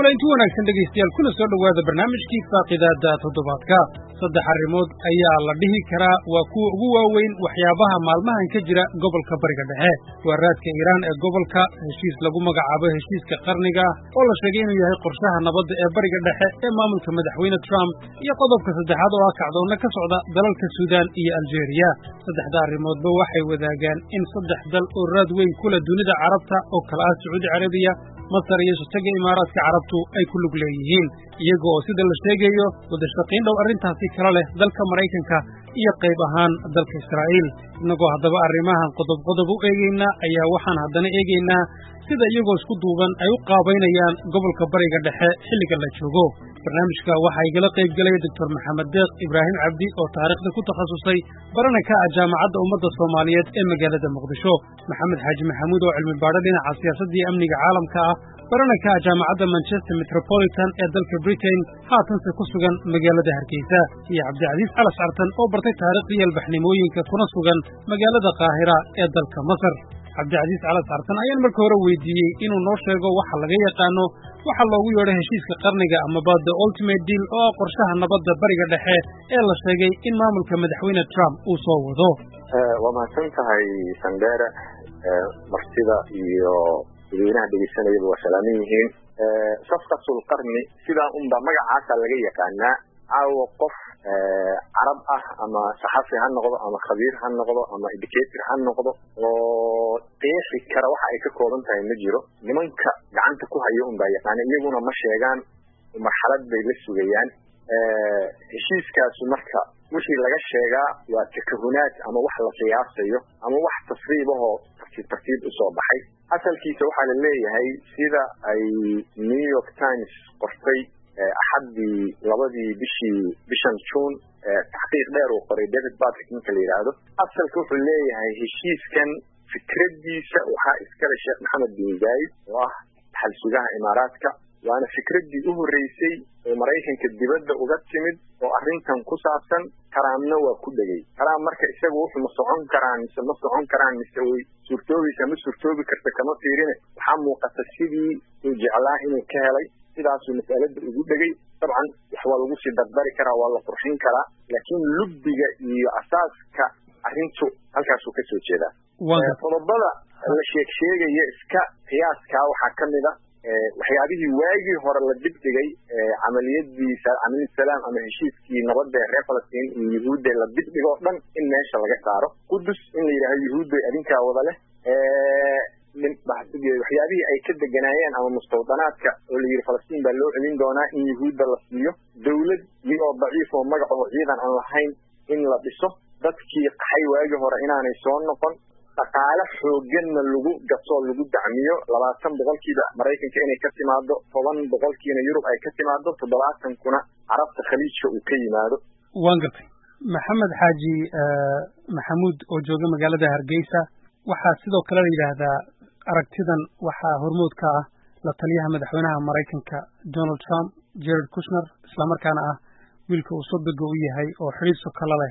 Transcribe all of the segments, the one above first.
kulanti wanaagsan dhegaystayaal kuna soo dhowaada barnaamijkii faaqidaada toddobaadka saddex arrimood ayaa la dhihi karaa waa kuwa ugu waaweyn waxyaabaha maalmahan ka jira gobolka bariga dhexe waa raadka iiraan ee gobolka heshiis lagu magacaabo heshiiska qarniga oo la sheegay inuu yahay qorshaha nabadda ee bariga dhexe ee maamulka madaxweyne trump iyo qodobka saddexaad oo ah kacdoonna ka socda dalalka suudaan iyo aljeeriya saddexda arrimoodba waxay wadaagaan in saddex dal oo raad weyn kula dunida carabta oo kala ah sacuudi carabiya masar iyo shataga imaaraadka carabtu ay ku lug leeyihiin iyaga oo sida la sheegayo wadashaqiin dhow arrintaasi kala leh dalka maraykanka iyo qayb ahaan dalka israa'iil innagoo haddaba arrimahan qodob qodob u eegaynaa ayaa waxaan haddana eegaynaa sida iyagoo isku duuban ay u qaabaynayaan gobolka bariga dhexe xilliga la joogo barnaamijka waxaa igala qayb gelaya doctor maxamed deeq ibraahim cabdi oo taariikhda ku takhasusay barana ka ah jaamacadda ummadda soomaaliyeed ee magaalada muqdisho maxamed xaaji maxamuud oo cilmi baadho dhinaca siyaasadda iyo amniga caalamka ah barana ka ah jaamacadda manchester metropolitan ee dalka britain haatanse ku sugan magaalada hargeysa iyo cabdicasiis calas cartan oo bartay taariikhdii albaxnimooyinka kuna sugan magaalada qaahira ee dalka masar cabdicasiis calas cartan ayaan marka hore weydiiyey inuu noo sheego waxa laga yaqaano waxa loogu yeedho heshiiska qarniga amaba the ultimate deal oo ah qorshaha nabadda bariga dhexe ee la sheegay in maamulka madaxweyne trump uu soo wado waa mahadsan tahay sandera martida iyo dadweynaha dhegeysanayaba waa salaaman yihiin safqatul qarni sidaa unba magacaasa laga yaqaanaa caawa qof carab ah ama saxafi ha noqdo ama khabiir ha noqdo ama educator ha noqdo oo qeexi kara waxa ay ka kooban tahay ma jiro nimanka gacanta ku haya unbaa yaqaana iyaguna ma sheegaan marxalad bay la sugayaan heshiiskaasu marka wixii laga sheegaa waa takahunaad ama wax la qiyaasayo ama wax tasriibahoo tartiib tartiib usoo baxay asalkiisa waxaa la leeyahay sida ay new york times qortay axaddii labadii bishii bishan june taxqiiq dheer uu qoray david patrick ninka la yidhaahdo asalka wuxuu leeyahay heshiiskan fikraddiisa waxaa iskale sheekh maxamed bin zaid oo ah dhaxal sugaha imaaraadka waana fikraddii u horreysay oo maraykanka dibadda uga timid oo arrintan ku saabsan taraamna waa ku dhegay taraam marka isaga wuxuu ma socon karaan mise ma socon karaan mise way suurtoobaysaa ma suurtoobi karta kama fiirine waxaa muuqata sidii uu jeclaa inuu ka helay sidaasuu mas'alada ugu dhegay dabcan wax waa lagu sii dardari karaa waa la qurxin karaa laakiin lubbiga iyo asaaska arrintu halkaasuu ka soo jeedaa qodobada la sheeg sheegaya iska qiyaaskaa waxaa ka mid a waxyaabihii waagii hore la dibdhigay camaliyadii camaliyad salaam ama heshiiskii nabadda ee reer falastiin iyo yuhuudda la dibdhigo o dhan in meesha laga saaro qudus in la yidhahdo yuhuudda adinkaa wada leh waxyaabihii ay ka deganaayeen ama mustawdanaadka oo la yidhi falastiin baa loo celin doonaa in yuhuudda la siiyo dawlad iyagoo daciif oo magacaho ciidan aan lahayn in la dhiso dadkii qaxay waagii hore inaanay soo noqon dhaqaale xooganna lagu gasoo lagu dacmiyo labaatan boqolkiiba maraykanka inay ka timaado toban boqolkiina yurub ay ka timaado toddobaatan kuna carabta khaliijka uu ka yimaado waan gartay maxamed xaaji maxamuud oo jooga magaalada hargeysa waxaa sidoo kale la yidhaahdaa aragtidan waxaa hormood ka ah la taliyaha madaxweynaha maraykanka donald trump jared kushner islamarkaana ah wiilka uu sodoga u yahay oo xidhiidso kala leh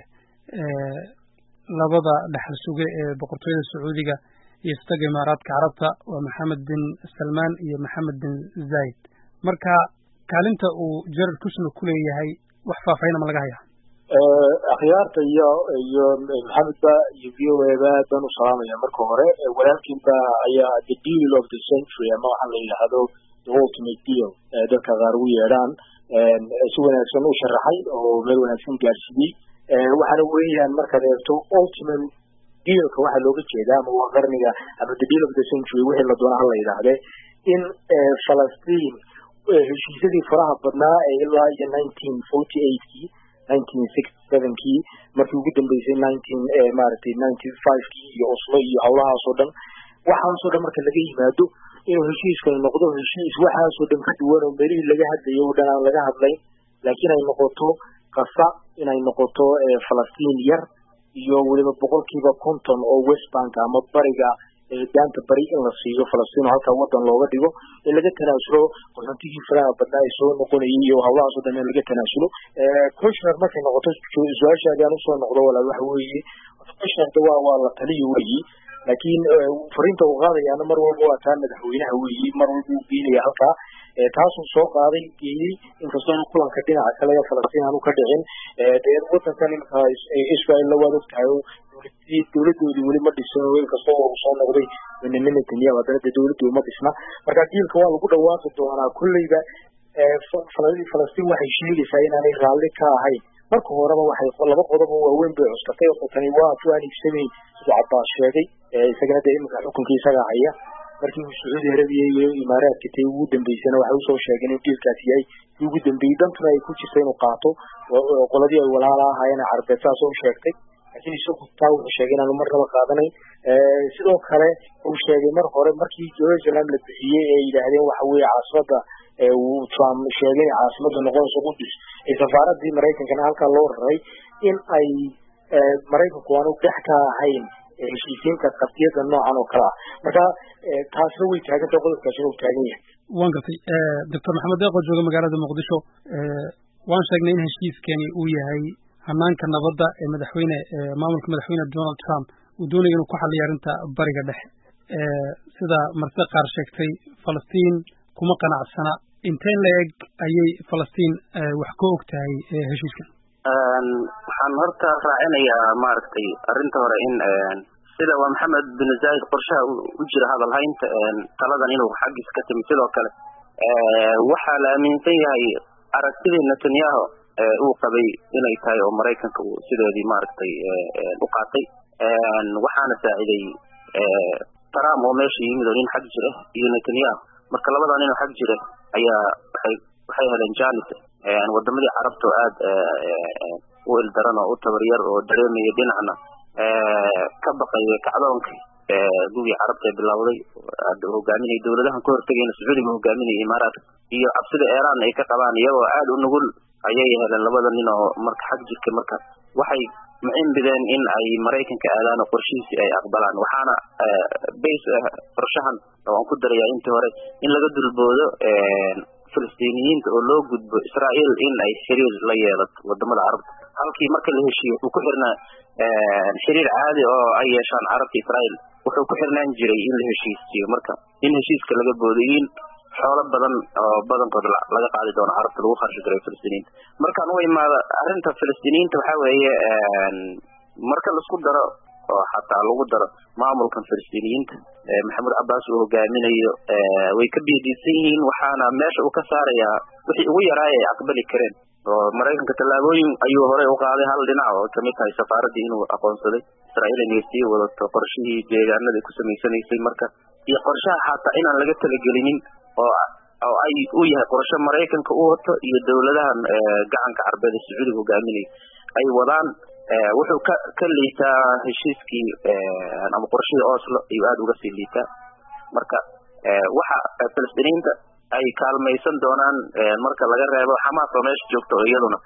labada dhexal suge ee boqortooyada sacuudiga iyo istaga imaaraadka carabta waa maxamed bin salmaan iyo maxamed bin zayd marka kaalinta uu jared kushner ku leeyahay wax faahfahina ma laga hayaa akhyaarta iyo iyo maxamedba iyo v o eba baan u salaamaya marka hore walaalkiinba ayaa the deal of the century ama waxaa la yidhaahdo the ultimate deal dadka qaar ugu yeedhaan si wanaagsan u sharaxay oo meel wanaagsan gaarsiiyey waxaana weeyaan markaad eegto ultimate dealka waxaa looga jeedaa ama waa qarniga ama the deal of the century wixii la doona hala yidhaahde in falastiin heshiisyadii faraha badnaa ee ilaa iyo nineteen forty eightkii nineteen sixty sevenkii markii ugu dambeysay nineteen maaragtay ninety fivekii iyo oslo iyo howlahaasoo dhan waxaasoo dhan marka laga yimaado inuu heshiiskani noqdo heshiis waxaasoo dhan ka duwan oo meelihii laga hadlayo o dhan aan laga hadlayn laakiin ay noqoto qasa inay noqoto falastiin yar iyo weliba boqolkiiba konton oo west bank ama bariga daanta bari in la siiyo falastiin oo halkaa wadan looga dhigo in laga tanaasulo qaxoontigii faraha badnaa ay soo noqonayay iyo howlahaasoo dhan in laga tanaasulo kushner markay noqoto su-aashaadi aan usoo noqdo walaal waxa weeye kushnerda waa waa la taliyo weyi laakiin fariinta uu qaadayaana mar walba waa taa madaxweynaha weyi mar walba uu geenaya halkaa taasuu soo qaaday geeyey inkastoo kulanka dhinaca kale ee falastiin aanu ka dhicin dee wadankan iminka israel waad ogtahay dowladoodii weli ma dhisin inkastoo uu soo noqday benyamin netanyahu haddana dee dowladdu ma dhisna marka diilka waa lagu dhawaaqi doonaa kolleyba falastiin waxay sheegaysaa inaanay raalli ka ahayn marka horeba waxay laba qodob oo waaweyn bay cuskatay oo tani waa tuaan iibsamayn siduu cabbaas sheegay isagana dee iminka xukunkii isaga haya markii uu sacuudi arabiya iyo imaaraadka tay ugu dambeysana waxay usoo sheegeen in diilkaasi yahay kii ugu dambeeyey dantuna ay ku jirta inuu qaato qoladii ay walaala ahaayeen carbeed saas u sheegtay laakiin isagu taa wuxuu sheegay inaanu marnaba qaadanayn sidoo kale uu sheegay mar hore markii jerusalem la bixiyey ee yidhaahdeen waxa weeye caasimada uu trump sheegay inay caasimada noqonayso qudus ee safaaradii maraykankana halkaa loo raray in ay maraykanku aanu dhex ka ahayn heshiisiinta qadiyada noocan oo kale ah marka taasna way taagantah qodobkaasina uu taagan yahay waan gartay doctor maxamed deeqoo jooga magaalada muqdisho waan sheegnay in heshiiskani uu yahay hanaanka nabadda ee madaxweyne maamulka madaxweyne donald trump uu doonaya inuu ku xaliyo arrinta bariga dhexe sida marse qaar sheegtay falastiin kuma qanacsana inteen la eg ayay falastiin wax ka og tahay heshiiskan waxaan horta raacinayaa maaragtay arrinta hore in sida waa maxamed bin zaid qorshaha u jira hadal haynta taladan inuu xaggiis ka timi sidoo kale waxaa la aaminsan yahay aragtidii netanyahu uu qabay inay tahay oo maraykanka uu sideedii maaragtay u qaatay waxaana saaciday trump oo meesha yimid oo nin xag jira iyo netanyahu marka labadaa nin oo xag jira ayaa waxay waxay heleen janet wadamadii carabta oo aad u ildaran oo u tabaryar oo dareemaya dhinacna ka baqaya kacdoonka gugii carabta ee bilowday hogaaminaya dowladahan ka hortegayna sacuudiga hogaaminaya imaaraadka iyo cabsida iran ay ka qabaan iyagoo aad u nugul ayay heleen labada nin oo marka xag jirka marka waxay mucimbideen in ay maraykanka aadaan oo qorshihiisii ay aqbalaan waxaana base qorshahan oo aan ku darayaa intii hore in laga dulboodo filistiiniyiinta oo loo gudbo israael in ay xiriir la yeelato wadamada carabta halkii marka la heshiiyo wuxuu ku xirnaa xiriir caadi oo ay yeeshaan carabta israael wuxuu ku xirnaan jiray in la heshiisiyo marka in heshiiska laga boodo in xoolo badan oo badankood laga qaadi doono carabta lagu kharshi garay filistiiniinta markaan u imaado arrinta filistiiniyiinta waxaa weeye marka laisku daro oo xataa lagu daro maamulkan filistiiniyiinta maxamuud cabaas uu hogaaminayo way ka biidiisan yihiin waxaana meesha uu ka saarayaa wixii ugu yaraay ay aqbali kareen oo maraykanka tallaabooyin ayuu horey u qaaday hal dhinac oo kamid tahay safaaraddii inuu aqoonsaday israa'iil inay sii wadato qorshihii deegaanada ku samaysanaysay marka iyo qorshaha xataa inaan laga talagelinin oo oo ay u yahay qorshe maraykanka u wato iyo dowladahan gacanka carbeed ee sacuudiga hogaaminaya ay wadaan wuxuu ka ka liitaa heshiiskii ama qorshihii oslo ayuu aada uga sii liitaa marka waxa filistiiniinta ay kaalmaysan doonaan marka laga reebo xamaas oo meesha joogta oo iyaduna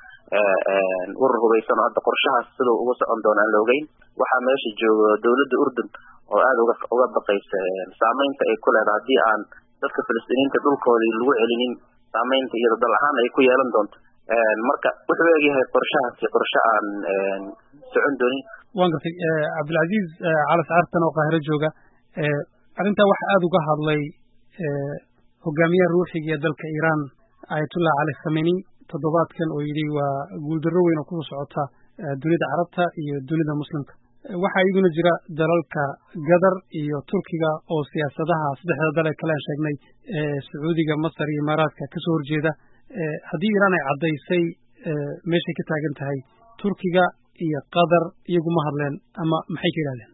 urur hubaysan oo hadda qorshahaas siduu uga socon doona aan la ogeyn waxaa meesha joogo dowladda urdun oo aada uga uga baqaysa saameynta ay ku leedahay haddii aan dadka filistiiniinta dhulkoodii lagu celinin saameynta iyada dal ahaan ay ku yeelan doonto marka wuxuu egyahay qorshahaasi qorshe aan socon doonin waan gartay cabdilcaziiz calas cartan oo qaahiro jooga arrintaa waxa aada uga hadlay hogaamiyaha ruuxiga ee dalka iiraan ayatullah cali khameni toddobaadkan oo yidhi waa guuldarro weyn oo kusoo socota dunida carabta iyo dunida muslimka waxaa iyaduna jira dalalka gadar iyo turkiga oo siyaasadaha saddexda dal ee kale aan sheegnay sacuudiga masar iyo imaaraadka kasoo horjeeda haddii iiraan ay caddaysay meeshay ka taagan tahay turkiga iyo qatar iyaguma hadleen ama maxay ka yidhahdeen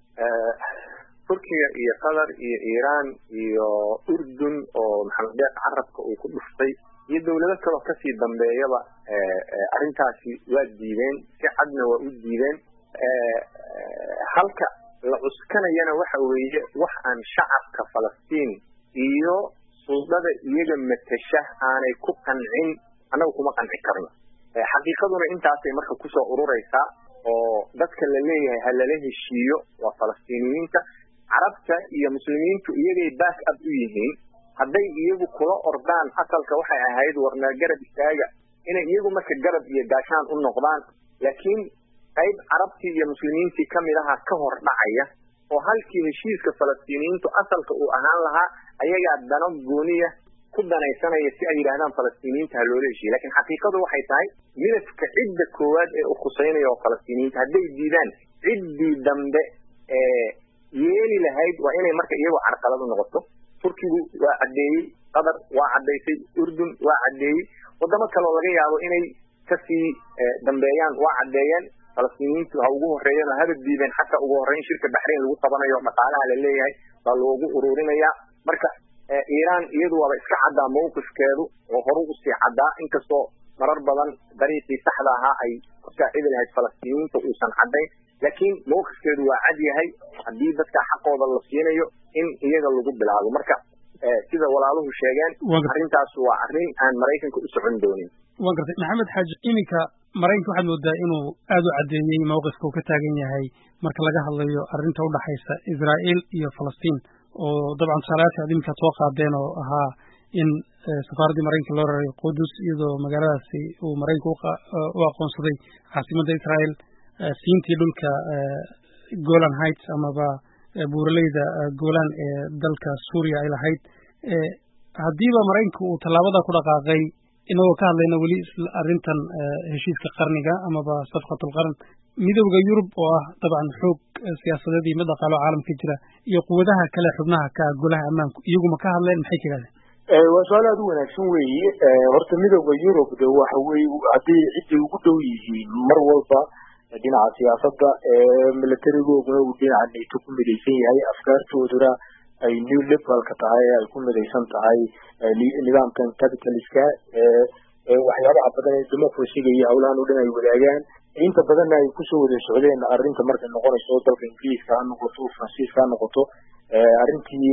turkiga iyo qatar iyo iiraan iyo urdun oo maxamed deeq carabka uu ku dhuftay iyo dowlado kaloo kasii dambeeyaba arrintaasi waa diideen si cadna waa u diideen halka la cuskanayana waxa weeye wax aan shacabka falastiin iyo suldada iyaga matasha aanay ku qancin annaga kuma qanci karno xaqiiqaduna intaasay marka kusoo ururaysaa oo dadka la leeyahay ha lala heshiiyo waa falastiiniyiinta carabta iyo muslimiintu iyagay back up u yihiin hadday iyagu kula ordaan asalka waxay ahayd warna garab istaaga inay iyagu marka garab iyo gaashaan u noqdaan laakiin qayb carabtii iyo muslimiintii kamid aha ka hor dhacaya oo halkii heshiiska falastiiniyiintu asalka uu ahaan lahaa ayagaa dano gooniya ku danaysanaya si ay yidhahdaan falastiiniyiinta ha loola heshiiye lakin xaqiiqadu waxay tahay midafka cidda koowaad ee u khuseynaya oo falastiiniyiinta hadday diidaan ciddii dambe ee yeeli lahayd waa inay marka iyagoo carqalad u noqoto turkigu waa caddeeyey qatar waa caddaysay urdun waa caddeeyey wadamo kaleo laga yaabo inay kasii dambeeyaan waa caddeeyeen falastiiniyiintu ha ugu horreeyeen oo haba diideen xataa ugu horreyn shirka baxrayn lagu qabanayo dhaqaalaha la leeyahay baa loogu ururinaya marka iiraan iyadu waaba iska caddaa mawqifkeedu oo horu usii caddaa inkastoo marar badan dariiqii saxda ahaa ay ku saacidi lahayd falastiiniyiinta uusan caddayn laakiin mawqifkeedu waa cad yahay haddii dadka xaqooda la siinayo in iyaga lagu bilaabo marka sida walaaluhu sheegeen arrintaas waa arrin aan maraykanka u socon doonin waa gartay maxamed xaaji iminka maraykanka waxaad moodaa inuu aad u caddeeyey mawqifka uu ka taagan yahay marka laga hadlayo arrinta udhaxaysa israa'iil iyo falastiin oo dabcan tusaalayaadka ad iminka soo qaadeen oo ahaa in safaaraddii maraykanka loo raray qudus iyadoo magaaladaasi uu maraykanka u aqoonsaday caasimadda israa'iil siintii dhulka golan heights amaba buuraleyda golan ee dalka suuriya ay lahayd haddiiba maraykanka uu tallaabada ku dhaqaaqay inagoo ka hadlayna weli arrintan heshiiska qarniga amaba safqatulqarn midowda yurub oo ah dabcan xoog siyaasadeed iyo mid dhaqaalo caalamka jira iyo quwadaha kale xubnaha ka golaha ammaanku iyaguma ka hadleen maxay ka yidhahdeen waa su-aal aada u wanaagsan weeye horta midowda yurub de waxa weye hadday cidday ugu dhow yihiin mar walba dhinaca siyaasadda militarigooguna uu dhinaca nato ku midaysan yahay afkaartooduna ay new liberalka tahay ay ku midaysan tahay nidaamkan capitaliska waxyaabaha badan ee democracyga iyo howlahan o dhan ay wadaagaan inta badanna ay kusoo wada socdeen arrinta markay noqonayso dalka ingiriiska ha noqoto faransiiska ha noqoto arrintii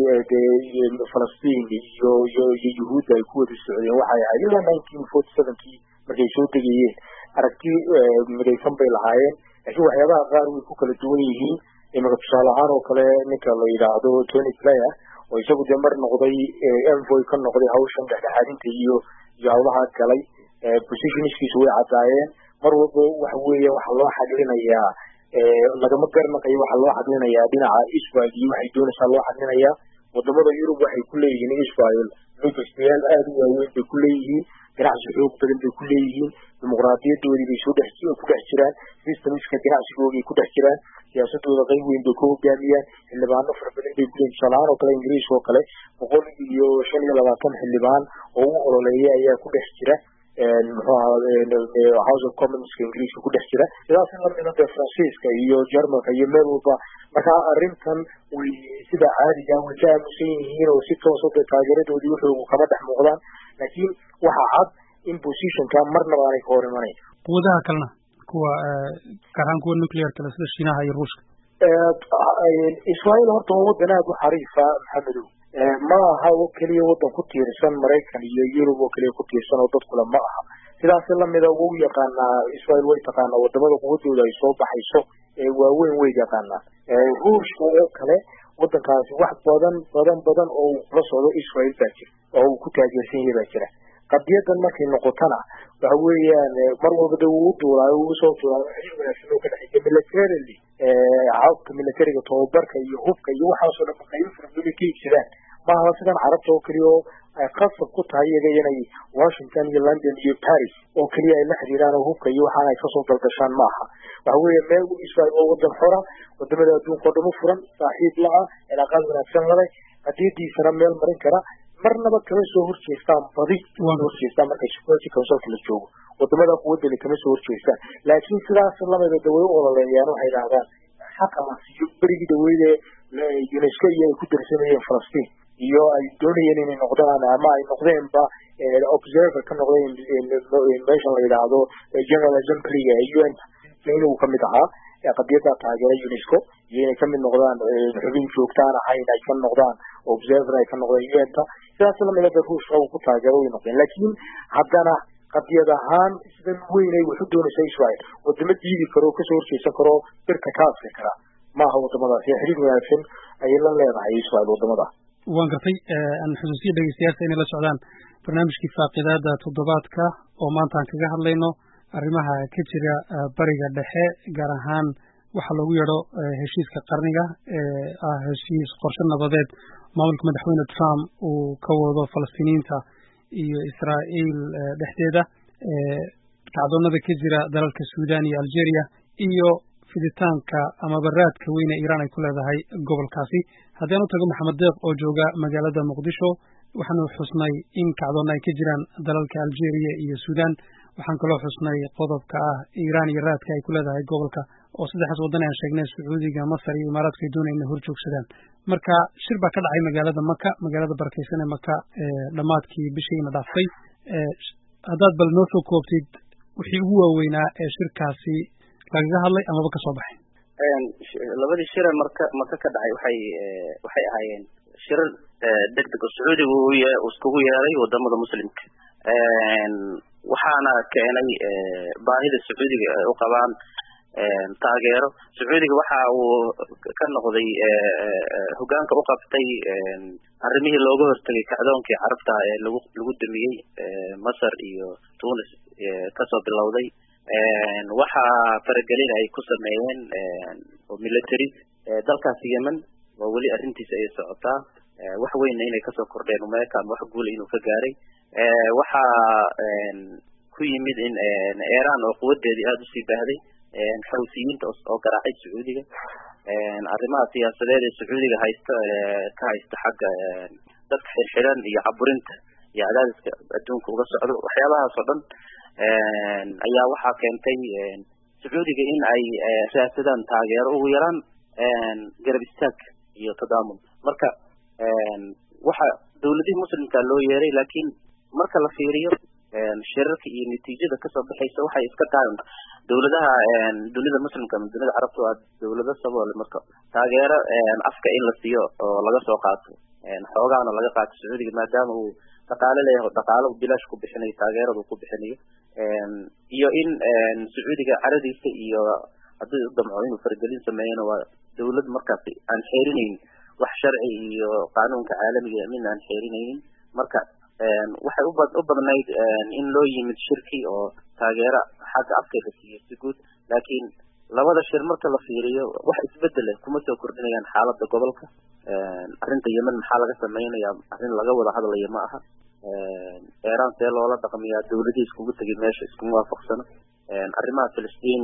dee falastiin iyo iyo iyo yuhuudda ay ku wada socdeen waxay ahayd ilaa nineteen forty sevenkii markay soo degayeen aragti midaysan bay lahaayeen laakiin waxyaabaha qaar way ku kala duwan yihiin imika tusaale ahaan oo kale ninka la yidhaahdo tony player oo isagu dee mar noqday envoy ka noqday hawshan dhexdhexaadinta iyo iyo hawlaha galay positionskiisu way caddaayeen mar walba waxa weeye waxaa loo xadlinayaa lagama garnaqayo waxaa loo xadlinayaa dhinaca israel iyo waxay doonaysaa loo xadlinayaa wadamada yurub waxay ku leeyihiin israel manchestayaal aada u waaweyn bay ku leeyihiin ganacsi xoog badan bay ku leeyihiin dimuqraadiyadoodii bay soo dhex ku dhex jiraan systemska ganacsigoogay ku dhex jiraan siyaasadooda qayb weyn bay ku hogaamiyaan xildhibaano fara badan bay kuleeyihin tusaalahaan oo kale ingiriis oo kale boqol iyo shan iyo labaatan xildhibaan oo u ololeeya ayaa ku dhex jira muxuu ahaa house of commonska ingiriiska ku dhex jira sidaas lamida dee faransiiska iyo jermalka iyo meel walba marka arrintan way sida caadiga way ka aamusan yihiin oo si toosa dee taageeradoodii wuxuu kama dhex muuqdaan laakiin waxaa cad in positionka marnaba aanay ka hor imanayn quwadaha kalena kuwa gaar ahaan kuwa nuclear kale sida shiinaha iyo ruushka israael horta waa wadan aada u xariifa maxamedow ma aha oo keliya wadan ku tiirsan maraykan iyo yurub oo keliya ku tiirsan oo dadkule ma aha sidaas lamida wau yaqaanaa israel way taqaanaa wadamada quwadooda ay soo baxayso waaweyn way yaqaanaa ruushka oo kale wadankaasi wax badan badan badan oo uu kula socdo israel baa jira oo uu ku taageersan yahay baa jira qadiyadan markay noqotona waxa weeyaan mar walba de wuu duulaayo wuu usoo duulaayo xiriir wanaagsan oo ka dhexeeya militarily habka militariga tababarka iyo hubka iyo waxaasoo dhan qaybo fara badan ka iibsadaan maaha sidan carabta oo keliya oo ay qasab ku tahay iyaga inay washington iyo london iyo paris oo keliya ay la xiriiraan oo hubka iyo waxaan ay kasoo dalgashaan maaha waxa weeye meel israel oo wadan xora wadamada adduunka oo dhan u furan saaxiib la-a cilaaqaad wanaagsan lale qadiyadiisana meel marin kara marnaba kama soo horjeestaan badi kama horjeestaan marka security councilka la joogo wadamada quwadani kama soo horjeestaan laakiin sidaas lamida de way u ololeeyaan waxay dhahdaan xaqa la siiyo berigii dhaweyde unesco iyo ay ku darsanayeen falastiin iyo ay doonayeen inay noqdaan ama ay noqdeenba observer ka noqdeen meeshan la yidhaahdo general assemblyga ee un inuu kamid ahaa qadiyada taageera unesco iyo inay kamid noqdaan xubin joogtaan ahayn ay ka noqdaan observer ay ka noqdeen un-ta sidaas lamida de ruushka uu ku taageero way noqdeen laakiin haddana qadiyad ahaan sidan weyn ay waxu doonaysa israel wadamo diidi karo kasoo horjeesan karo birka ka adki kara maaha wadamadaas ee xiriir wanaagsan ayay la leedahay israel wadamada waan gartay aan xusuusiya dhegeystayaasha inay la socdaan barnaamijkii faaqidaada toddobaadka oo maanta aan kaga hadlayno arrimaha ka jira bariga dhexe gaar ahaan waxaa loogu yeedho heshiiska qarniga ee ah heshiis qorshe nabadeed maamulka madaxweyne trump uu ka wado falastiiniyiinta iyo israa'iil dhexdeeda kacdoonada ka jira dalalka suudan iyo algeria iyo fiditaanka amaba raadka weyne iiraan ay ku leedahay gobolkaasi haddii aan u tago maxamed deeq oo jooga magaalada muqdisho waxaanu xusnay in kacdoonna ay ka jiraan dalalka algeria iyo suudan waxaan kaloo xusnay qodobka ah iiraan iyo raadka ay ku leedahay gobolka oo saddexdaas waddan aan sheegnay sacuudiga masar iyo imaaraadku ay doonaya inay hor joogsadaan marka shir baa ka dhacay magaalada maka magaalada barakeysan ee maka dhammaadkii bishiina dhaaftay haddaad bal noo soo koobtid wixii ugu waaweynaa ee shirkaasi lagaga hadlay amaba ka soo baxay labadii shire marka maka ka dhacay waxay waxay ahaayeen shirar deg deg oo sacuudiga uu iskugu yeeray wadamada muslimka waxaana keenay baahida sacuudiga ay u qabaan taageero sacuudiga waxa uu ka noqday hogaanka u qabtay arrimihii looga hortegay kacdoonkii carabta ee lagu lagu damiyey masar iyo tunis kasoo bilowday waxaa faragelin ay ku sameeyeen oo military dalkaasi yemen waa weli arrintiisa ay socotaa wax weynna inay kasoo kordheen umeekaan wax guula inuu ka gaaray waxaa ku yimid in iran oo quwadeedii aada usii baahday xawsiyiinta oo garaacay sacuudiga arrimaha siyaasadeed ee sacuudiga haysta ka haysta xagga dadka xirxiran iyo caburinta iyo cadaadiska adduunka uga socdo waxyaabahaas oo dhan ayaa waxaa keentay sacuudiga in ay raadsadaan taageero ugu yaraan garab istaag iyo tadaamun marka waxa dawladihii muslimka loo yeeray laakiin marka la fiiriyo shirarka iyo natiijada kasoo baxaysa waxay iska tahay dawladaha dunida muslimka ama dunida carabta waa dawlado saboole marka taageero afka in la siiyo oo laga soo qaato xoogaana laga qaato sacuudiga maadaama uu dhaqaale leeyahay dhaqaalo bilaash ku bixinayo taageerada uu ku bixinayo iyo in sacuudiga caradiisa iyo haddii u damco inuu faragelin sameeyana waa dawlad markaasi aan xeerinaynin wax sharci iyo qaanuunka caalamiga midna aan xeerinaynin marka waxay uba u badnayd in loo yimid shirki oo taageero xagga afka la siiyey si guud laakiin labada shir marka la fiiriyo wax isbedele kuma soo kordhinayaan xaaladda gobolka arrinta yemen maxaa laga sameynaya arrin laga wada hadlaya ma aha iran see loola dhaqmiyaa dawladihii iskugu tegay meesha iskuma waafaqsano arrimaha filistiin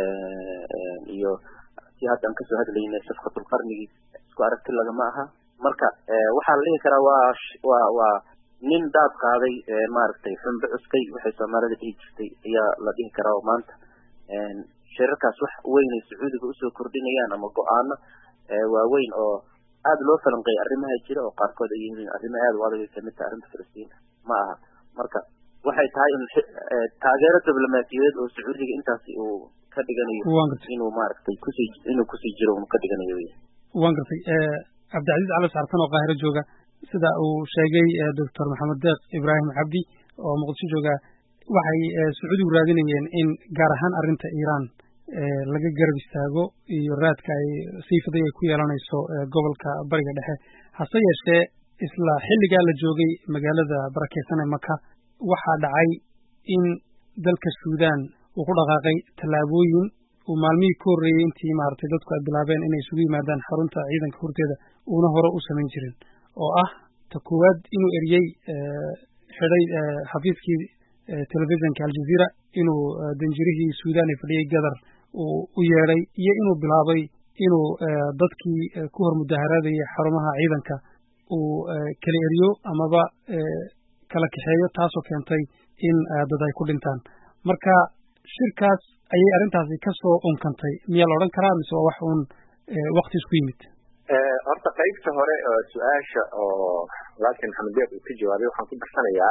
iyo si hadda aan kasoo hadlaynay safkatulqarnigii isku aragti lagama aha marka waxaa la dhihi karaa waa waa waa nin daad qaaday maaragtay xunbe cuskay waxay soomaalida dhihi jirtay ayaa la dhihi karaa oo maanta shirarkaas wax weyn ay sacuudiga usoo kordhinayaan ama go-aano waaweyn oo aada loo falanqeeyay arrimaha jira oo qaarkood ay yihiin arrimo aada u adag ay kamid tahay arrinta filistiin ma aha marka waxay tahay in taageero diblomaasiyadeed oo sacuudiga intaasi uu ka dhiganayo inuu maaragtay kusii inuu kusii jiro uu ka dhiganayo wey waan gartay cabdicasiis cali saartan oo qaahiro jooga sida uu sheegay doctor maxamed deeq ibraahim cabdi oo muqdisho jooga waxay sacuudigu raadinayeen in gaar ahaan arrinta iiraan laga garab istaago iyo raadka ay siifaday ay ku yeelanayso gobolka bariga dhexe hase yeeshee isla xilligaa la joogay magaalada barakeysan ee maka waxaa dhacay in dalka suudan uu ku dhaqaaqay tallaabooyin uu maalmihii ka horreeyey intii maaragtay dadku ay bilaabeen inay isugu yimaadaan xarunta ciidanka horteeda uuna hore u samayn jirin oo ah ta koowaad inuu eriyey xidhay xafiiskii telefisonka aljazeera inuu danjirihii suudan ee fadhiyey gadar uu u yeedhay iyo inuu bilaabay inuu dadkii ku hor mudaharaadayay xarumaha ciidanka uu kala eriyo amaba kala kaxeeyo taasoo keentay in dad ay ku dhintaan marka shirkaas ayay arrintaasi ka soo unkantay miyaa la odhan karaa mise waa wax uun wakti isku yimid horta qaybta hore su-aasha oo walaalkii maxamed deeq uu ka jawaabay waxaan ku darsanayaa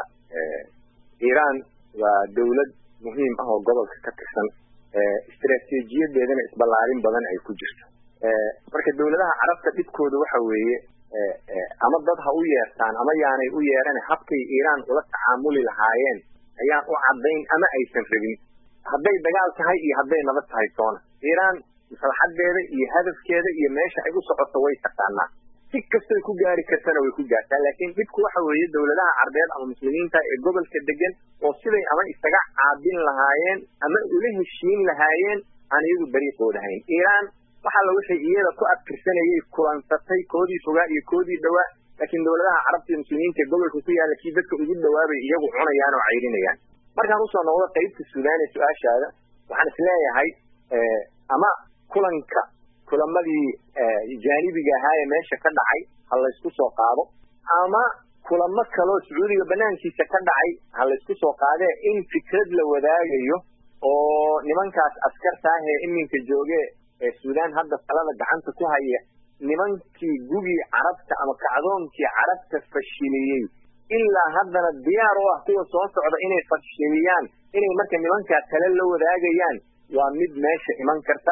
iiraan waa dawlad muhiim ah oo gobolka ka tirsan istaraatiijiyadeedana isballaarin badan ay ku jirto marka dawladaha carabta dhibkooda waxa weeye ama dad ha u yeertaan ama yaanay u yeeran habkay iiraan ula tacaamuli lahaayeen ayaan u caddayn ama aysan rabin hadday dagaal tahay iyo hadday nabad tahay toona iiraan maslaxadeeda iyo hadafkeeda iyo meesha ay u socoto way taqaanaa si kastoy ku gaari kartana way ku gaartaa laakiin dhibku waxa weeye dawladaha carbeed ama muslimiinta ee gobolka degan oo siday ama isaga caabin lahaayeen ama ula heshiin lahaayeen aan iyagu dariiqooda hayn iiraan waxa la wixii iyada ku adkirsanayay kulansatay koodii fogaa iyo koodii dhowaa laakiin dowladaha carabta iyo muslimiinta ee gobolka ku yaala kii dadka ugu dhawaabay iyagu cunayaan oo cayrinayaan markaan usoo noqdo qaybta suudaan ee su-aashaada waxaan isleeyahay ama kulanka kulamadii jaanibiga ahaa ee meesha ka dhacay ha laysku soo qaado ama kulamo kaloo sacuudiga banaankiisa ka dhacay ha laysku soo qaadee in fikrad la wadaagayo oo nimankaas askarta ah ee iminka jooge ee suudaan hadda talada gacanta ku haya nimankii gugii carabta ama kacdoonkii carabta fashiliyey ilaa haddana diyaar u ah kuwa soo socda inay fashiliyaan inay marka nimankaa tale la wadaagayaan waa mid meesha iman karta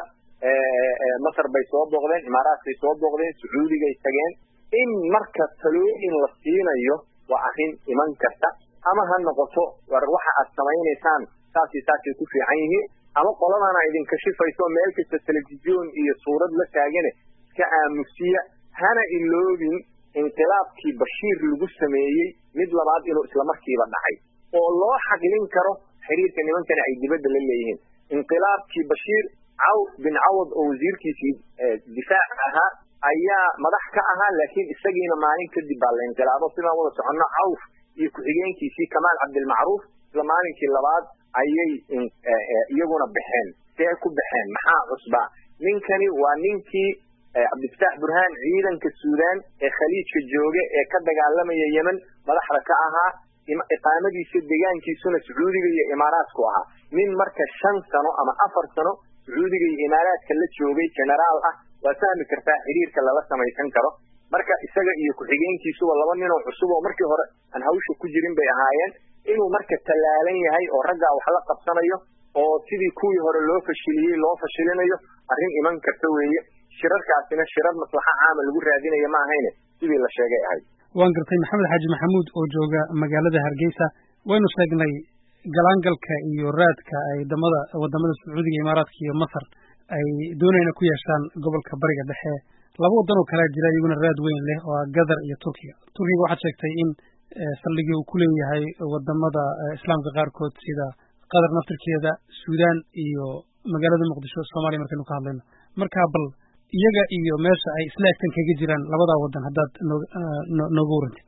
masar bay soo booqdeen imaaraadkay soo booqdeen sacuudigay tageen in marka talooyin la siinayo waa arrin iman karta ama ha noqoto war waxa aad samaynaysaan saasi saasay ku fiican yihiin ama qoladana idinka shifayso meel kasta telefisyoon iyo suurad la taagane iska aamusiya hana iloobin inqilaabkii bashiir lagu sameeyey mid labaad inuu islamarkiiba dhacay oo loo xaqlin karo xiriirka nimankana ay dibadda la leeyihiin inqilaabkii bashiir cawf bin cawad oo wasiirkiisii difaaca ahaa ayaa madax ka ahaa laakiin isagiina maalin kadib baa la inqilaabo sidaan wada soconno cawf iyo ku-xigeenkiisii kamaal cabdilmacruuf isla maalinkii labaad ayay iyaguna baxeen see ku baxeen maxaa cusbaa ninkani waa ninkii cabdifataax burhaan ciidanka suudaan ee khaliijka jooge ee ka dagaalamaya yemen madaxda ka ahaa iqaamadiisa degaankiisuna sacuudiga iyo imaaraadku ahaa nin marka shan sano ama afar sano sacuudiga iyo imaaraadka la joogay generaal ah waa fahmi kartaa xiriirka lala samaysan karo marka isaga iyo ku-xigeenkiisuba laba ninoo cusub oo markii hore aan hawsha ku jirin bay ahaayeen inuu marka tallaalan yahay oo raggaa wax la qabsanayo oo sidii kuwii hore loo fashiliyey loo fashilinayo arrin iman karta weeye shirarkaasina shirar maslaxa caama lagu raadinaya ma ahayne sidii la sheegay ahayd waan gartay maxamed xaaji maxamuud oo jooga magaalada hargeysa waynu sheegnay galaangalka iyo raadka ay damada wadamada sacuudiga imaaraadka iyo masar ay doonayna ku yeeshaan gobolka bariga dhexe laba waddan oo kalea jira iyaguna raad weyn leh oo ah gadar iyo turkiga turkiga waxaad sheegtay in saldhigii uu ku leeyahay wadamada islaamka qaarkood sida qatar naftirkeeda suudaan iyo magaalada muqdisho soomaaliya markaynu ka hadlayno marka bal iyaga iyo meesha ay isla egtan kaga jiraan labadaa waddan haddaad nooga warantid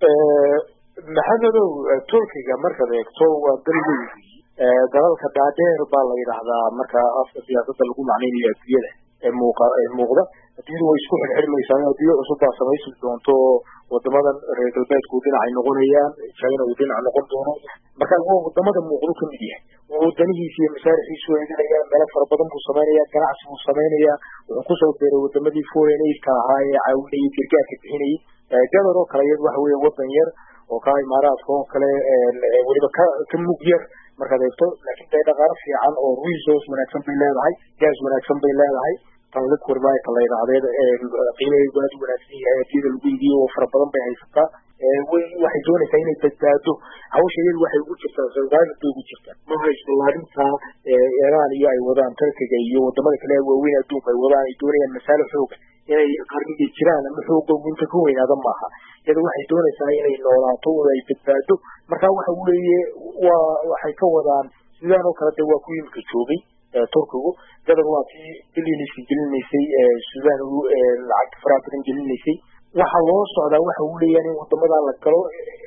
maxamedow turkiga markaad eegto waa dal weyn dalalka dhaadheer baa la yidhaahdaa marka afka siyaasadda lagu macnaynayo adduunyada ee muuqa ee muuqda adduunyadu way isku xirxirmaysaa adduunyo cusub baa samaysi doonto wadamadan reer galbeedku dhinacay noqonayaan china uu dhinac noqon doono marka waa wadamada muuqdo ka mid yahay wadanihiisa iyo masaarixiisu eeganaya meelo fara badan buu samaynaya ganacsi buu samaynaya wuxuu kusoo beeray wadamadii foreign aidka ahaa ee caawinayay gargaarka bixinayay gadar oo kale iyad waxa weeye wadan yar oo ka imaaraadka oo kale weliba ka ka mug yar markaad eegto laakiin dee dhaqaalo fiican oo resource wanaagsan bay leedahay gas wanaagsan bay leedahay tan liquid mike la yidhahdee qiimaheedu aad u wanaagsan yahay adiyada lagu iibiyo oo fara badan bay haysataa way waxay doonaysaa inay badbaado hawsha iyadu waxay ugu jirtaa survival bay ugu jirtaa ma haysto laarinta iran iyo ay wadaan turkiga iyo wadamada kale waaweyn adduunka ay wadaan ay doonayaan masaalo xooga inay qarniga jiraan ama xooga inta ka weynaada maaha iyada waxay doonaysaa inay noolaato oo ay badbaado marka waxa weeye waa waxay ka wadaan sidaan oo kale de waa ku yimika joogay turkigu gadar waa kii biliniska gelinaysay sudan lacag faraha badan gelinaysay waxa loo socdaa waxa uu leeyahay in wadamadaa la galo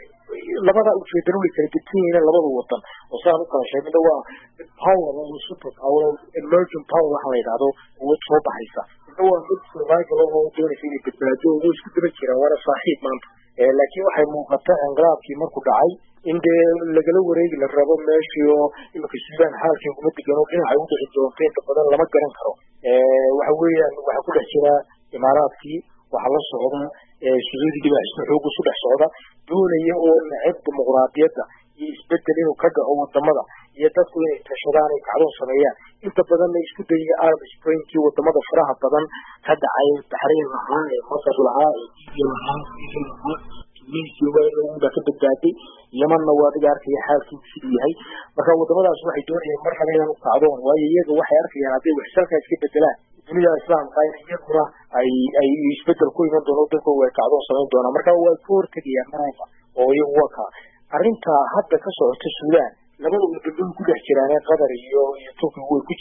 labada ujeedana way kala gedsan yihiin labada wadan oo sidaan u kala sheegna waa power oo super power emerging power waxa la yidhahdo awood soo baxaysa midna waa mid survival oo doonaysa inay badbaado oo isku daba jiraan waana saaxiib maanta laakiin waxay muuqata inqilaabkii markuu dhacay in dee lagala wareegi la rabo meeshii oo imika sudan xaalkii kuma degan oo dhinacay u dhici doonto inta badan lama garan karo waxa weeyaan waxaa ku dhex jira imaaraadkii waxaa la socda sacuudigii baa isna xoog isu dhex socda doonaya oo neceb dimuqraadiyadda iyo isbedel inuu ka dhaco wadamada iyo dadku inay tashadaan ay kacdoon sameeyaan inta badanna isku dayaya arab springkii wadamada faraha badan ka dhacay baxrayn lahaa ee masar lahaa ee libiya lahaa lahaa tunisia baa ka badbaaday yemanna waa adiga arkaya xaalkiisu siduu yahay marka wadamadaas waxay doonayaan mar raba inaan u kacdoon waayo iyaga waxay arkayaan hadday waxsalkaa iska bedelaan dunida islaamka in iyaguna ay ay isbedel ku iman doono dadku way kacdoon samayn doonaan marka way ka hortegayaan marayka oo iyagu waa ka arrinta hadda ka socota suudaan labada wadamo ku dhex jiraan ee qatar iyo iyo turkigu way ku jiraan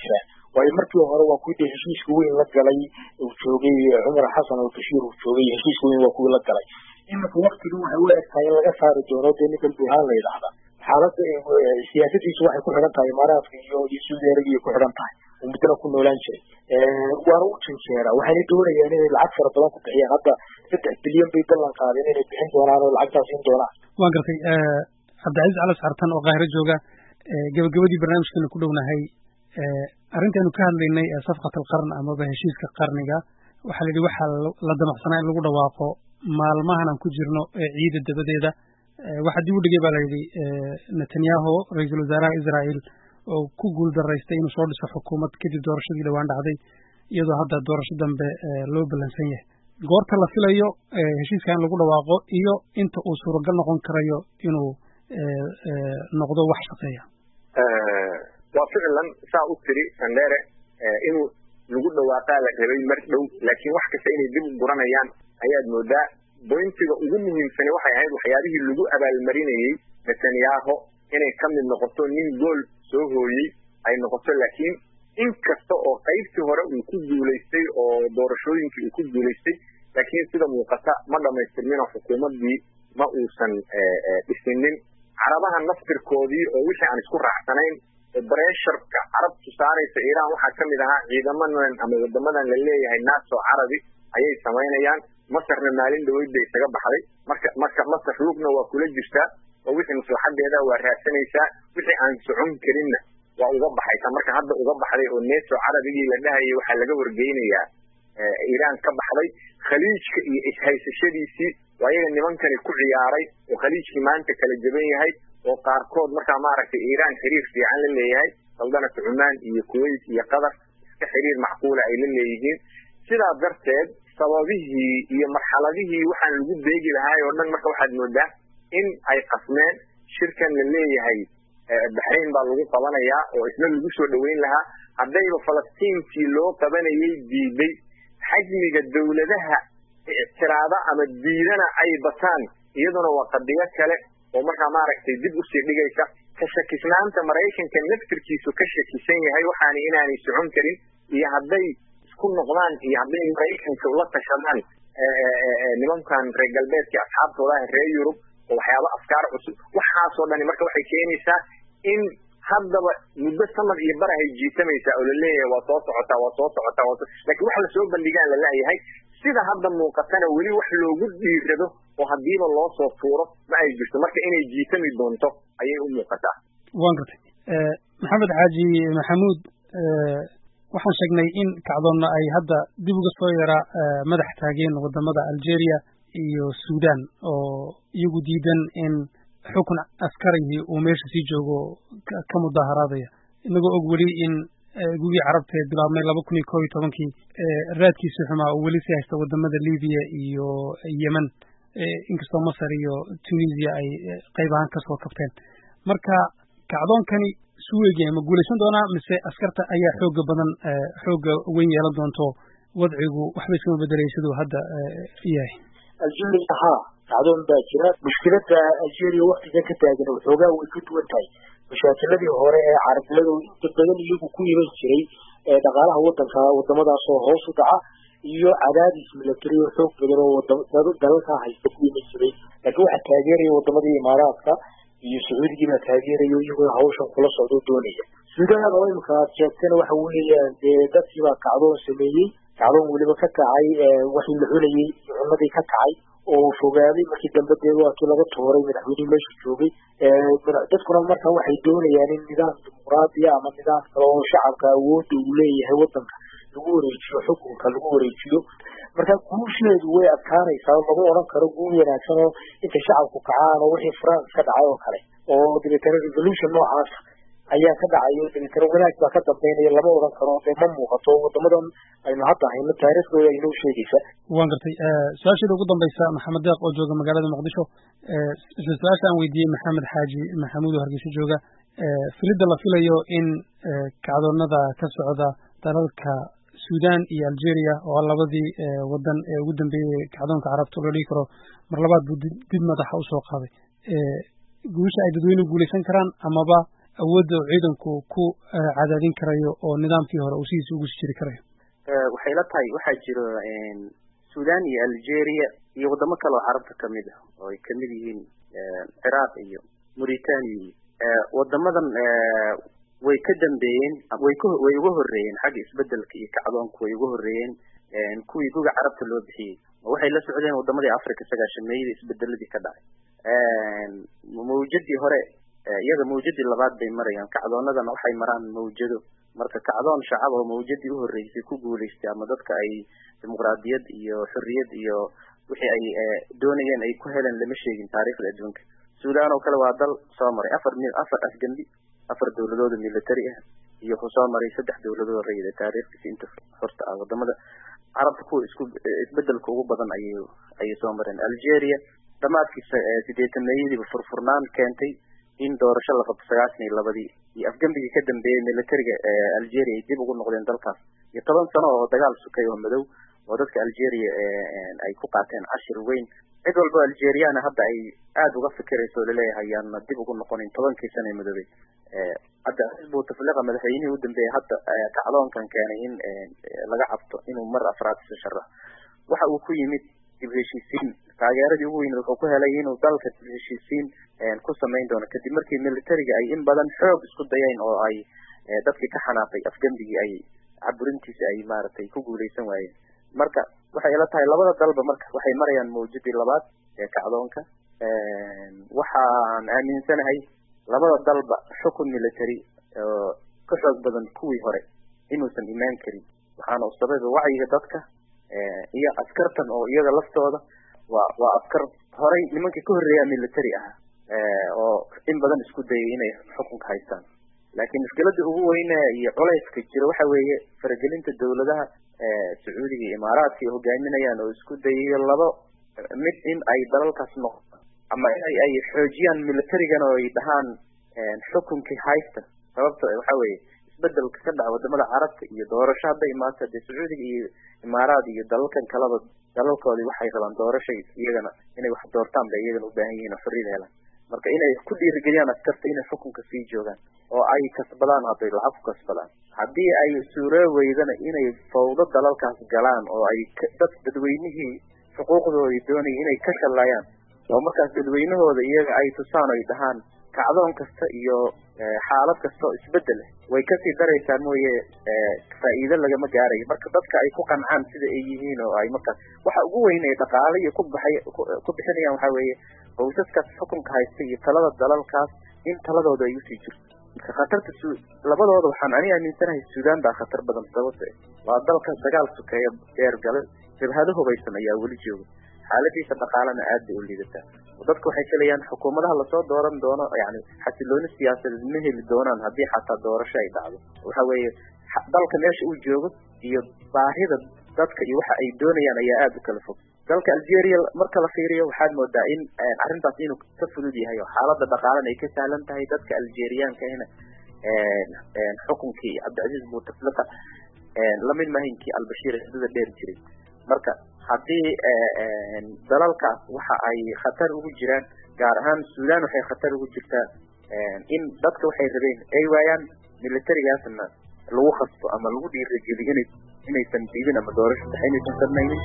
waayo markii hore waa kuwii dee heshiiska weyn la galay uu joogay cumar xasan al bashiir uu joogay heshiiska weyn waa kuwii la galay iminka waktiga waxay u eg tahay in laga saari doono dee ninkan burhaan la yidhaahda xaaladda siyaasadiisu waxay ku xidhan tahay imaaraadka iyo iyo saudi arabia ku xidhan tahay oo muddana ku noolaan jiray waana u janjeeraa waxayna doonayaan inay lacag fara badan ku bixiyaan hadda saddex bilyan bay ballan qaadeen inay bixin doonaan oo lacagtaas siin doonaan waan gartay cabdicasiis calas xartan oo qaahiro jooga gabagabadii barnaamijkeena ku dhownahay arrintaanu ka hadlaynay ee safqat alqarn amaba heshiiska qarniga waxaa la yidhi waxaa la damacsanaa in lagu dhawaaqo maalmahan aan ku jirno ee ciida dabadeeda waxaa dib u dhigay baa la yidhi netanyahu ra-iisul wasaaraha israa'iil oo ku guul daraystay inuu soo dhiso xukuumad kadib doorashadii dhowaan dhacday iyadoo hadda doorasho dambe loo ballansan yahay goorta la filayo heshiiska in lagu dhawaaqo iyo inta uu suuragal noqon karayo inuu noqdo wax shaqeeya waa ficlan saa u tiri sandere inuu lagu dhawaaqaa la rabay mar dhow laakiin wax kasta inay dib u guranayaan ayaad moodaa bointiga ugu muhiimsani waxay ahayd waxyaabihii lagu abaalmarinayey netanyaho inay ka mid noqoto nin gool soo hooyey ay noqoto laakiin in kasta oo qaybtii hore uu ku guulaystay oo doorashooyinkii uu ku guulaystay laakiin sida muuqata ma dhamaystirmin oo xukuumaddii ma uusan dhisinin carabaha naftirkoodii oo wixii aan isku raacsanayn bresharka carabtu saaraysa iiraan waxaa ka mid ahaa ciidamadan ama wadamadan la leeyahay nato carabi ayay samaynayaan masarna maalin dhaweyd bay isaga baxday marka marka masar lugna waa kula jirtaa oo wixii maslaxadeeda waa raadsanaysaa wixii aan socon karinna waa uga baxaysa marka hadda uga baxday oo neto carabigii la dhahayay waxaa laga wargeynayaa iiraan ka baxday khaliijka iyo ishaysashadiisii waa iyaga nimankani ku ciyaaray oo khaliijkii maanta kala jaban yahay oo qaarkood markaa maaragtay iiraan xiriir fiican la leeyahay saldanata cumaan iyo kuwait iyo qatar iska xiriir macquula ay la leeyihiin sidaa darteed sababihii iyo marxaladihii waxaan lagu beegi lahaay oo dhan marka waxaad moodaa in ay qasmeen shirkan la leeyahay baxrayn baa lagu qabanayaa oo isna lagu soo dhoweyn lahaa haddayba falastiinkii loo qabanayay diiday xajmiga dawladaha ictiraada ama diidana ay bataan iyaduna waa qadiyo kale oo markaa maaragtay dib usii dhigaysa ka shakisnaanta maraykanka naftirkiisu ka shakisan yahay waxaana inaanay socon karin iyo hadday isku noqdaan iyo hadday maraykanka ula tashadaan nimankan reer galbeedkii asxaabtooda ah reer yurub oo waxyaaba afkaar cusub waxaasoo dhani marka waxay keenaysaa in haddaba muddo samad iyo barahay jiitamaysaa oo laleeyahay waa soo socotaa waa soo socotaa waa lakin wax lasoo bandhigaan la leeyahay sida hadda muuqatana weli wax loogu dhiirado oo hadiiba loo soo tuuro ma ay jirto marka inay jiitami doonto ayay u muuqataa waan gartay maxamed xaaji maxamuud waxaan sheegnay in kacdoonna ay hadda dib uga soo yaraa madax taageen wadamada algeria iyo sudan oo iyagu diidan in xukun askarigii uu meesha sii joogo ka mudaharaadaya inagoo og weli in gugii carabteed bilaabmay laba kun iyo koob iyo tobankii raadkiisi xumaa uu weli sii haysta wadamada libiya iyo yemen inkastoo masar iyo tunisia ay qayb ahaan kasoo kabteen marka kacdoonkani suweegi ma guulaysan doonaa mise askarta ayaa xooga badan xooga weyn yeelan doonto wadcigu waxba iskama bedelay siduu hadda yahay algeria ha kacdoon baa jira mushkilada algeria waktigan ka taagan waxoogaa way ka duwan tahay mashaakiladii hore ee carabeed oo inta badan iyagu ku iman jiray dhaqaalaha wadanka wadamadaasoo hoos u dhaca iyo cadaadis milatary oo xoog badan oo dalalkaa haysta ku iman jiray laakiin waxaa taageeraya wadamadii imaaraadka iyo sacuudigii baa taageeraya iyagoo hawshan kula socdo doonaya sudan oo imika aad sheegtana waxa weeyaan dee dadkii baa kacdoon sameeyey kacdoon weliba ka kacay waxii la cunayey cunadii ka kacay oo fogaaday markii dambe dee waa kii laga tooray madaxweynihii meesha joogay dadkuna marka waxay doonayaan in nidaam dimuqraadiya ama nidaam kale oo shacabka awoodda uu leeyahay wadanka lagu wareejiyo xukunka lagu wareejiyo marka guusheedu way adkaanaysaa lama odhan karo guul wanaagsan oo intay shacabku kacaan oo wixii france ka dhacay oo kale oo dabeetana revolution noocaas ayaa ka dhacayo dabeetana wanaag baa ka dambeynaya lama odhan karo dee ma muuqato wadamadan aynu hadda hayno taariikhdooda aynoo sheegaysa waan gartay su-aasheeda ugu dambaysa maxamed deeq oo jooga magaalada muqdisho isla su-aasha aan weydiiyey maxamed xaaji maxamuud oo hargeysa jooga filidda la filayo in kacdoonada ka socda dalalka sudan iyo algeria oo labadii wadan ee ugu dambeeyey kacdoonka carabta loo dhigi karo mar labaad buu dib madaxa usoo qaaday guusha ay dadweynuhu guulaysan karaan amaba awoodda uu ciidanku ku cadaadin karayo oo nidaamkii hore uu sidiisa ugu sii jiri karayo waxay la tahay waxaa jiro sudan iyo algeria iyo wadamo kale oo carabta kamid ah oo ay kamid yihiin ciraaq iyo mauritania iyo wadamadan way ka dambeeyeen way k way uga horreeyeen xagga isbedelka iyo kacdoonku way uga horreeyeen kuwii guga carabta loo bixiyey oo waxay la socdeen wadamadii africa sagaashameeyada isbedeladii ka dhacay mawjadii hore iyaga mawjadii labaad bay marayaan kacdoonadana waxay maraan mawjado marka kacdoon shacab oo mawjadii uhoreysay ku guulaystay ama dadka ay dimuqraadiyad iyo xorriyad iyo wixii ay doonayeen ay ku heleen lama sheegin taariikhda adduunka sudan oo kale waa dal soo maray afar mil afar afgembi afar dawladooda military ah iyo wuxuu soo maray saddex dawladood rayida taariikhdiisa inta horta ah wadamada carabta kuwa isku isbedelka ugu badan ayay ayay soo mareen algeria dhamaadkiisa sideetameeyadiiba furfurnaan keentay in doorasho la qabto sagaashan iyo labadii iyo afgembigii ka dambeeyey militariga algeria ay dib ugu noqdeen dalkaas iyo toban sano oo dagaal sukay oo madow oo dadka algeria ay ku qaateen cashir weyn cid walba algeriana hadda ay aada uga fikirayso o laleeyahay yaana dib ugu noqonin tobankii sana madoobey hadda xisbu tafliqa madaxweynihii u dambeeyey hadda kacdoonkan keenay in laga cabto inuu mar afraad isu sharax waxa uu ku yimid dib heshiisiin taageeradii ugu weyn wuxuu ku helay inuu dalka dib heshiisiin ku samayn doono kadib markii militariga ay in badan xoog isku dayeen oo ay dadkii ka xanaaqay afgembigii ay caburintiisa ay maaragtay ku guuleysan waayeen marka waxay ila tahay labada dalba marka waxay marayaan mawjadii labaad ee kacdoonka waxaan aaminsanahay labada dalba xukun military oo ka xoog badan kuwii hore inuusan imaan karin waxaana u sababa wacyiga dadka iyo askartan oo iyaga laftooda waa waa askar horay nimankii ka horreeyaa military ah oo in badan isku dayay inay xukunka haystaan laakiin mushkiladda ugu weyne iyo culayska jira waxa weeye faragelinta dawladaha sacuudiga iyo imaaraadka ay hogaaminayaan oo isku dayayo labo mid in ay dalalkaas noqdo ama in ay xoojiyaan militarigana oo ay dhahaan xukunkii haysta sababta waxa weeye isbedelka ka dhaca wadamada carabta iyo doorasho hadday imaato dee sacuudiga iyo imaaraad iyo dalalkan kaleba dalalkoodii waxay rabaan doorashay iyagana inay wax doortaan bay iyagana u baahan yihiin oo xorriyada helaan marka inay ku dhiirigeliyaan askarta inay xukunka sii joogaan oo ay kasbadaan hadday lacag ku kasbadaan haddii ay suuroo weydana inay fawdo dalalkaas galaan oo ay dad dadweynihii xuquuqdoodii doonaya inay ka shallaayaan oo markaas dadweynahooda iyaga ay tusaan ay dhahaan kacdoon kasta iyo xaalad kasta oo isbedel way kasii daraysaa mooye faa'iido lagama gaarayo marka dadka ay ku qancaan sida ay yihiin oo ay markaas waxa ugu weyn ay dhaqaale iyo ku baxay ku bixinayaan waxa weeye qoysaskaas xukunka haysta iyo talada dalalkaas in taladooda ay usii jirto marka khatarta su labadooda waxaan ani aaminsanahay sudan baa khatar badan sababta waa dalka dagaal sukeeya dheer gale jabhado hubaysan ayaa weli jooga xaaladiisa dhaqaalena aad bay u liidataa dadka waxay filayaan xukuumadaha lasoo dooran doono yani xasilooni siyaasadeed ma heli doonaan haddii xataa doorasho ay dhacdo waxa weeye dalka meesha uu joogo iyo baahida dadka iyo waxa ay doonayaan ayaa aada u kala fog dalka algeria marka la fiiriyo waxaad moodaa in arrintaas inuu ka fudud yahay oo xaalada dhaqaalena ay ka sahlan tahay dadka algeriankahina xukunkii cabdicasiis bouteflika lamid mahinkii albashiir xidada dheer jiray marka haddii dalalkaas waxa ay khatar ugu jiraan gaar ahaan sudan waxay khatar ugu jirtaa in dadka waxay rabeen ay waayaan militarigaasna lagu khasbo ama lagu dhiirigeliyo inay inaysan diidin ama doorasho tahay inaysan samaynin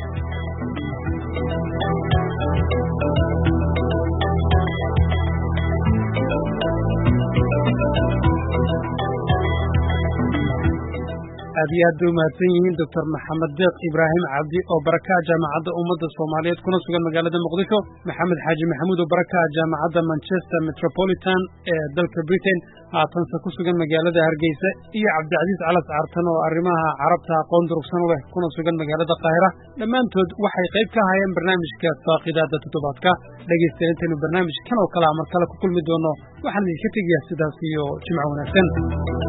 aad iyo aad bay umahadsan yihiin doctor maxamed deeq ibraahim cabdi oo barakaha jaamacadda ummadda soomaaliyeed kuna sugan magaalada muqdisho maxamed xaaji maxamuud oo barakaha jaamacadda manchester metropolitan ee dalka britain haatanse ku sugan magaalada hargeysa iyo cabdicasiis calas caartan oo arrimaha carabta aqoon durugsan u leh kuna sugan magaalada qaahira dhammaantood waxay qayb ka ahaayeen barnaamijka faaqidaada toddobaadka dhegaystayaal intaynu barnaamijkan oo kalea mar kale ku kulmi doono waxaan idinka tegayaa sidaas iyo jimco wanaagsan